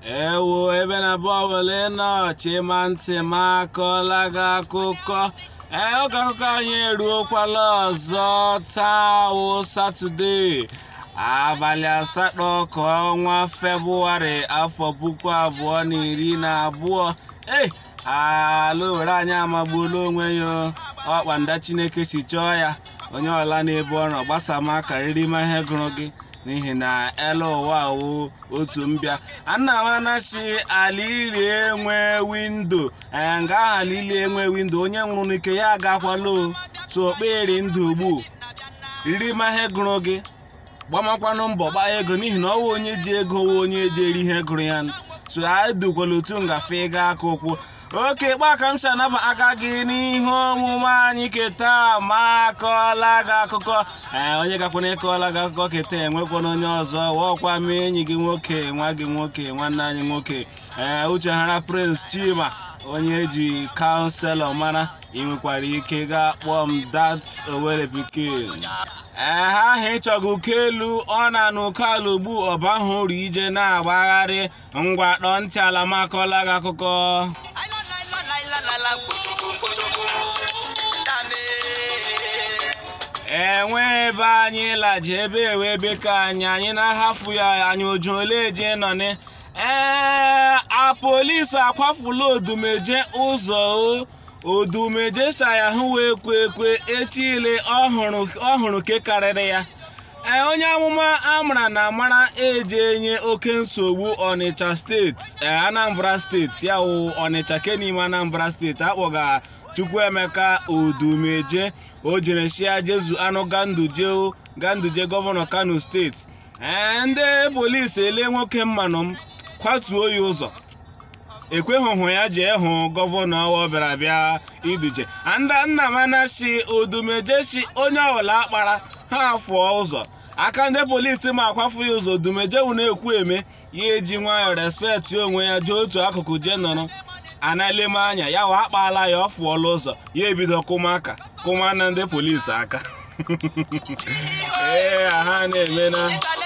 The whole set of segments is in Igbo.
ewo ebe na bọọlụ nọ chima ntị ma akọọla gị akụkọ ee oge akụkọ anyị eruokwala ọzọ taa wụ satọde abalị asatọ ka ọnwa febụwarị afọ puku abụọ na iri na abụọ ee ala owere anyị amagbuola onwe ya ọkpanda chineke si chọọ ya onye ọla na-ebu ọrụ gbasama karịrị ma ihe gụrụ gị n'ihi na ele ụwa wụ otu mbịa nna m anachi ala ili enwe windo ee nga ahụ ala ili enwe windo onye nwụrụ n'ike ya agakwala tu okperi ndụ ugbu riri ma ihe gụrụ gị gbamakwanụ mbọ gbaa ego n'ihi na ọwụ onye ji ego wụ onye ji eri ihe gụrụ ya so edukwala otu ngafe ịga aka ụkwụ oke gbaka m si anaba aka gị n'ihe omume anyị keta ma akọọla gị akụkọ ee onye gakwana ịkọọla gị akụkọ keta enwekwana onye ọzọ wọkwa m enyi gị nwoke nwa gị nwoke nwanne anyị nwoke ee uchehara prince chima onye ji kaụnselọ mara ị nwekwara ike gaa kpọọ m dat owere pikin ee ha ahụ ịchọgị ụkọ elu ọ na n'ụkọ ala ugbu ọba ahụ uru ije na-agbagharị ngwa kpọọ ntị ala makọọla gị akụkọ enwe ebe anyị laji ebe ewe ebe ka anyị anyị na-ahafu ya anyị oju ole je nọ ni ee apolisi akwafula odumeje ụzọ odumeje sa ya hụ wee kwe ekwe echile ọhụrụ ke karịrị ya ee onye amụma amara na amara eje enye oke nsogbu ọnịcha steeti ee anambra steeti ya wụ ọnịcha ke n'ime anambra steeti akpọga chukwuemeka odumeje o jere shia jezu anụ ganduje ganduje gọvanọ kano steeti ee ndị polisi ele nwoke mmanụ m kwatuo ya ụzọ ekweghụhụ ya jee hụ gọvanọ ọ bịara bịa iduje anda nna manashi odumeje si onye ọbụla akpara ha fụọ ụzọ aka ndị polisi ma akwafu ya ụzọ odumeje wụ na-ekwu eme ya eji nwayọọ respeti onwe ya jee otu akụkụ jee nọrọ analeme anya ya wa akpaala ya ọ fụọla ụzọ ya ebido kụma aka kụma na ndị polisi aka ee ha na-eme na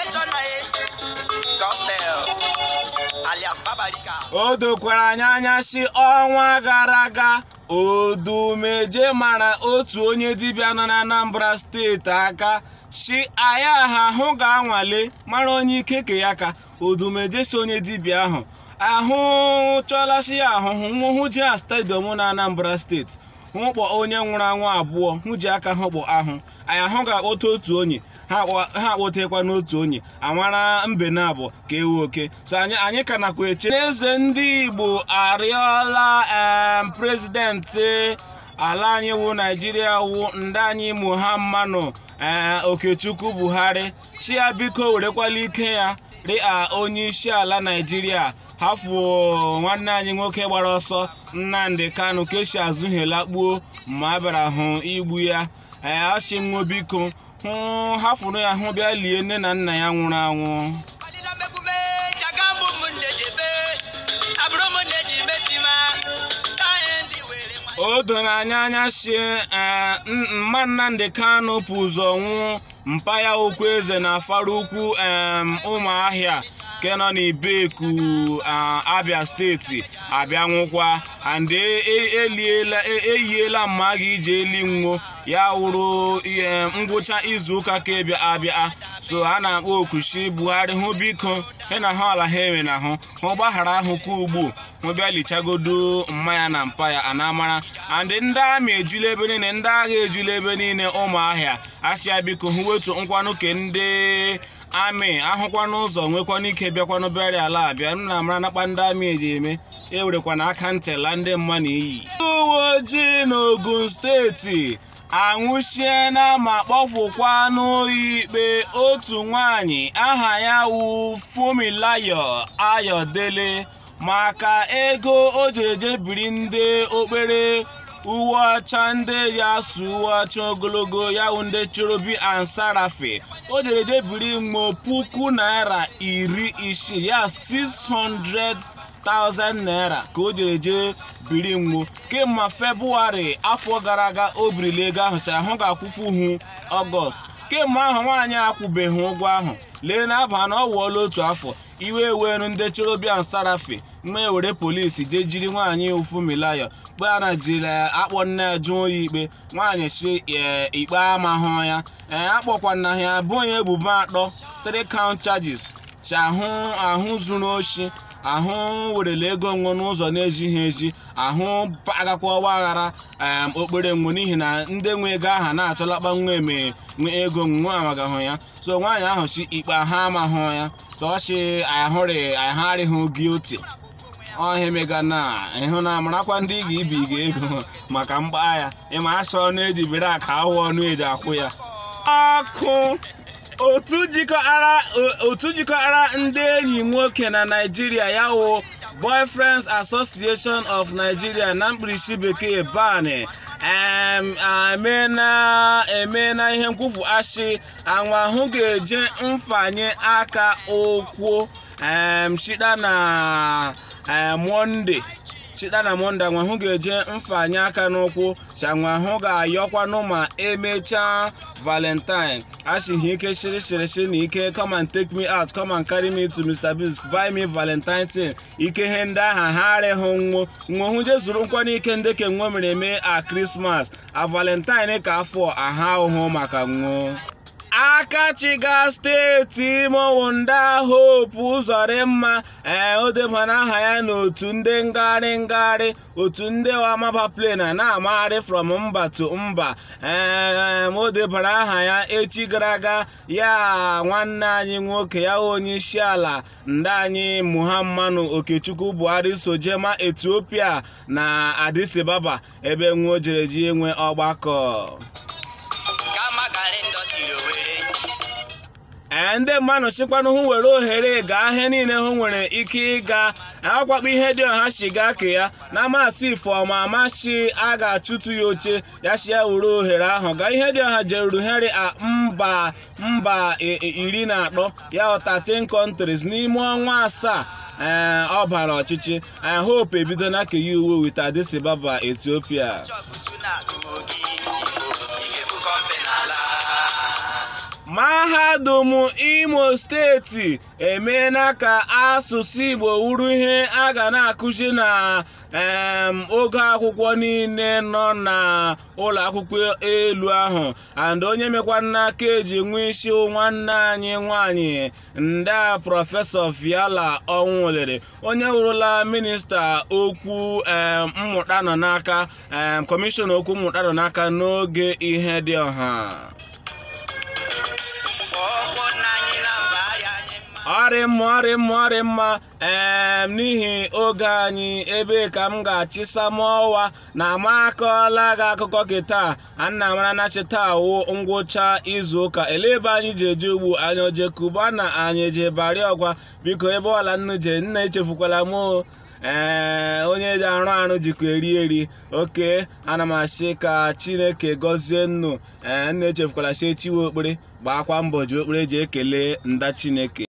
o dokwara anyị anya si ọnwa gara aga odumeje mara otu onye dibịa nọ na anambra steeti aka si aya ha ahụ ga-anwale mara onye ike ke ya ka odumeje si onye dibịa ahụ ahụ chọlasị ya ahụhụ nwụhụ ji a stadiọm na anambra steeti hụkpọ onye nwụrụ anwụ abụọ hụ ji aka hụkpọ ahụ anyị ahụ ga-akpọta otu onye ha akpọtekwa n'otu onye amara mbe na abụọ ka ewu oke so anyị anyị ka nakwa eche n'eze ndị igbo arịọla em prezidenti ala anyị wụ naijiria wụ ndị anyị muhammadu ee okechukwu buhari chi ya biko werekwala ike ya dịka onye isi ala naijiria hafuo nwanne anyị nwoke gbara ọsọ nnamdị kanu keshi azụghela kpuo ma a bịara hụ igbu ya ee ọchị nwo biko hụ hafụrụ ya hụ bịa lie nne na nna ya nwụrụ anwụ o doro anya anya si mma nnamdị kanu pụ ụzọ nwụ mpa ya okwu eze na afara ukwu ụmụahịa nke nọ n'ibeku abia steeti abịa nwụkwa and eliela eyiela mma gị iji eli nwo ya wụrụ ihe ngwụcha izuụka ka bịa abịa so a na-akpọ okushi buhari hụ biko he na ha ọla ha enwe na hụ hụ gbaghara ahụ ka ugbu hụ bịa lichagodo mmanya na mpa ya anamara and ndị amị ejula ebe niile ndị agha ejula ebe niile ụmụahịa asịa biko hụ wetu nkwanụ ke ndị amị ahụkwana ụzọ nwekwana ike bịakwanụ bịara ala abịa m na amara nakpa ndị amị eji eme ewerekwana aka ntịla ndị mma na iyi ndị uwe ojii n'ogun steeti anwụchiena ma kpọfụkwa n'oyi ikpe otu nwanyị aha ya wụ Fumilayo Ayọdele maka ego o jereje biri ndị okpere uwe ọcha ndị ya su uwe ọcha ogologo ya wụ ndị chorobi ansarafe o jereje biri mmo puku naira iri isii ya 600,000 naira ka o jereje biri mmo kemgbe febụwarị afọ gara aga o birila ego ahụ si ahụ ga-akwụfu hu ọgọst kemgbe ahụ nwaanyị akwụbeghị ụgwọ ahụ lee n'aba na ọ wụọla otu afọ iwe wenu ndị chorobian sarafi mma ewere polisi jee jiri nwaanyị ufumilayo mgbe a na jiri akpọ nne ya jụọ ya ikpe nwaanyị si ikpe amahụ ya ee akpọkwana ya bụ onye ebubo atọ three count charges chi ahụ ahụ zuru oshi ahụ werele ego nwe n'ụzọ na-ejighị eji ahụ agakwa ọgba aghara okpere nwe n'ihi na ndị nwe ego aha na-achọlakpa nwa eme nwe ego nwe amagahụ ya so nwaanyị ahụ si ikpe ha amahụ ya tọọchị ahụrịghị guilty ọhịa mega na ịhụ na amarakwa ndị ga ibi ga ego maka mgba ya ịma asọ na-ejibere aka awụ ọnụ eji akwụ ya ọkụ otu jikọtara ndị enyi nwoke na naijiria ya wụ boyfriends association of nigeria na mkpirisi bekee bani emeela ihe nkwufu ashi anwa ahụ ga-eje mfanye aka ụkwụ shida na monde chita na monde anwa ahụ ga-eje mfanye aka n'ụkwụ chanwa ahụ ga-ayọkwanụ ma emechaa valentine asịghị ike shiri shiri shiri na ike come and take me out come and carry me to mr biggs buy me valentine tin ike ihe ndị aha ha arịghị nwo nwohụ je zuru nkwa n'ike ndị ke nwo mere eme a krismas a valentine ka afọ aha ahụhụ maka nwo akachiga steeti imo nda hope ụzọrịmma ee o debana aha ya n'otu ndị ngagharị ngagharị otu ndị amaba plane na-amagharị from mba to mba ee o debara aha ya echi gara aga ya nwanne anyị nwoke ya onye isi ala ndị anyị muhammadu okechukwu buhari sojema etiopia na addis ababa ebe nwa jere ji enwe ọgbakọ ee ndị mmadụ sikwanụ hụ were ohere gaa ihe niile hụ nwere ike ịga akwakpo ihe dị ọha si gaa ke ya na masị ifeọma amasị a ga-achụtụ ya oche ya si ya were ohere ahụ gaa ihe dị ọha jeruru heri a mba mba iri na atọ ya 13 countries n'ime ọnwa asaa ee ọ bara ọchịchị i hope ebido na keya uwe wit Addis Ababa Ethiopia mahadum imo steeti emeela ka asụsụ igbo wuru ihe a ga na-akụzi na oge akwụkwọ niile nọ na ụlọ akwụkwọ elu ahụ and onye mekwana ka eji nwe isi nwanne anyị nwanyị nda prọfesọ viala ọnwụlere onye wụrụla minista okwu mmụta nọ n'aka kọmishọn okwu mmụta nọ n'aka n'oge ihe dị ọha ọrịmma ọrịmma ọrịmma ee n'ihi oge anyị ebe ka m ga-achịsa m ọwa na amakọọla gị akụkọ gị taa ana mara na cheta awụ ngwụcha izu ụka ele ebe anyị ji eje ugbu anyị oje kuba na anyị eje bari ọgwa biko ebe ọla nnu je nna echefukwala m ee onye ji arụ arụ jikwa eri eri oke ana m asị ka chineke gọzie nnu ee nna echefukwala sie chiwe okpere gbaakwa mbọ ji okpere ji ekele nda chineke